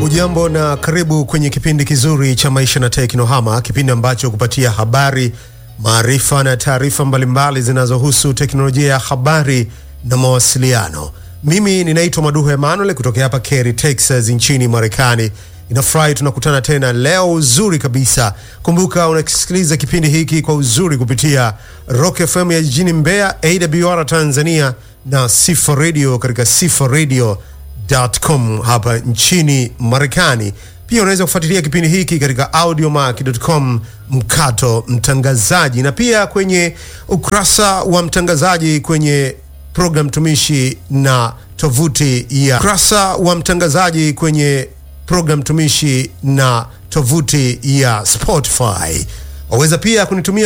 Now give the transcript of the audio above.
Ujambo na karibu kwenye kipindi kizuri cha Maisha na Teknohama, kipindi ambacho kupatia habari, maarifa na taarifa mbalimbali zinazohusu teknolojia ya habari na mawasiliano. Mimi ninaitwa Maduhu Emmanuel kutokea hapa Cary, Texas nchini Marekani. Inafurahi tunakutana tena leo uzuri kabisa. Kumbuka unasikiliza kipindi hiki kwa uzuri kupitia Rock FM ya jijini Mbeya, AWR Tanzania na Sifa Radio katika Sifa Radio com hapa nchini Marekani. Pia unaweza kufuatilia kipindi hiki katika audiomack.com mkato mtangazaji, na pia kwenye ukurasa wa mtangazaji kwenye program tumishi na tovuti ya ukurasa wa mtangazaji kwenye program tumishi na tovuti ya Spotify. Waweza pia kunitumia